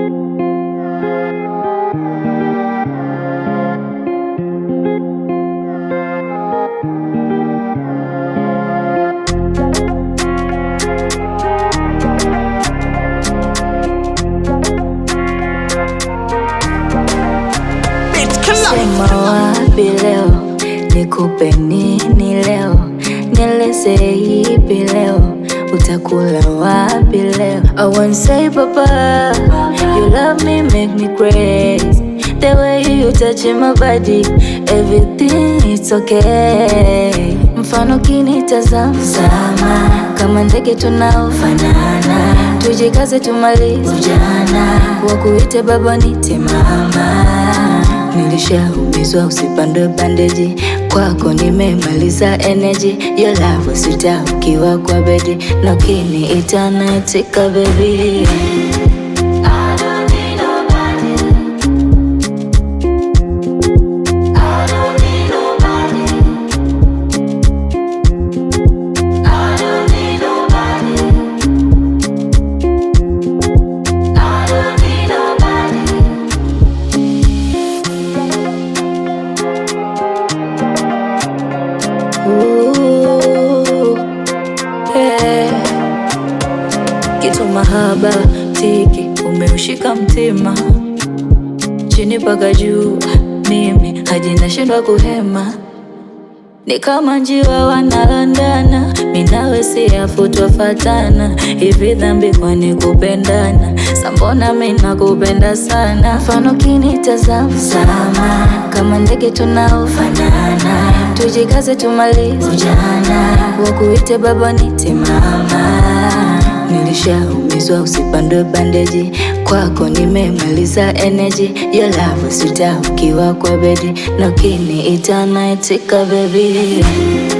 Sema wapi leo, nikupe nini leo, nieleze ipi leo, utakula wapi leo? I won't say papa, you love me make me crazy. The way you touch my body, everything it's okay. Mfano kinitazama sama, kama ndege tunaofanana, tujikaze tumalize ujana, wakuite baba nite mama. Nilishaumizwa usipandwe bandeji, kwako nimemaliza energy. Your love sita ukiwa kwa bedi, na ukiniita naitika baby. Ooh, yeah. Kitu mahaba tiki umeushika mtima chini mpaka juu, mimi hadi nashindwa kuhema, ni kama njiwa wanalandana, minawe siafu twafatana, hivi dhambi kwani kupendana? Sambona mina kupenda sana, mfano kinitazama sama, kama ndege tunaofanana, tujikaze tumalize ujana, wakuite baba nite mama. Nilishaumizwa usipandwe bandeji, kwako nimemaliza energy. Your love sita ukiwa kwa bedi, na ukiniita naitika baby.